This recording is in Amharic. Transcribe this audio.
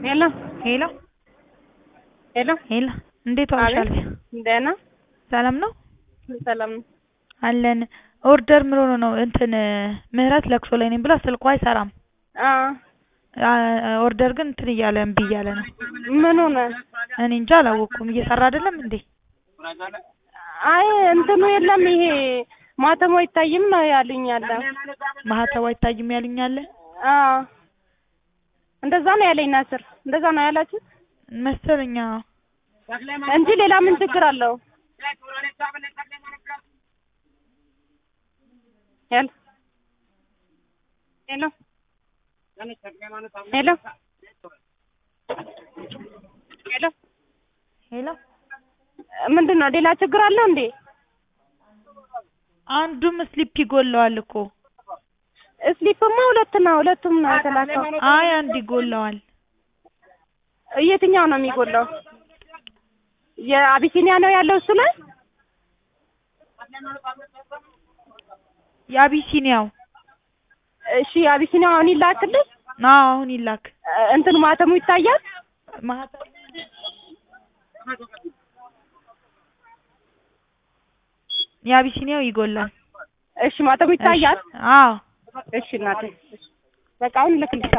ሄሎ ሄሎ ሄሎ ሄሎ እንዴት ዋልሽ አቤት። አልፊያ? ደህና ሰላም ነው ሰላም ነው። አለን። ኦርደር ምን ሆኖ ነው እንትን ምህረት ለቅሶ ላይ ነኝ ብላ ስልኳ አይሰራም። አዎ አ- ኦርደር ግን እንትን እያለ እምቢ እያለ ነው። ምን ሆነ? እኔ እንጃ አላወቅኩም። እየሰራ አይደለም እንዴ? አይ እንትኑ የለም ይሄ ማተሙ አይታይም ነው ያሉኝ ያለ። ማህተቡ አይታይም ያሉኝ አለ አዎ እንደዛ ነው ያለኝ ናስር። እንደዛ ነው ያላችሁ መሰለኛ። እንጂ ሌላ ምን ችግር አለው? ሄሎ ሄሎ ሄሎ ሄሎ ሄሎ ምንድን ነው ሌላ ችግር አለው እንዴ? አንዱም ስሊፕ ይጎለዋል እኮ። ስሊፕማ ሁለት ነው፣ ሁለቱም ነው የተላከው። አይ አንድ ይጎለዋል። የትኛው ነው የሚጎላው? የአቢሲኒያ ነው ያለው እሱ ላይ የአቢሲኒያው እሺ፣ የአቢሲኒያው አሁን ይላክልኝ። አዎ አሁን ይላክ። እንትን ማተሙ ይታያል። ማህተቡ የአቢሲኒያው ይጎላል። እሺ፣ ማተሙ ይታያል። አዎ እሺ እናቴ፣ በቃ አሁን ልክልሽ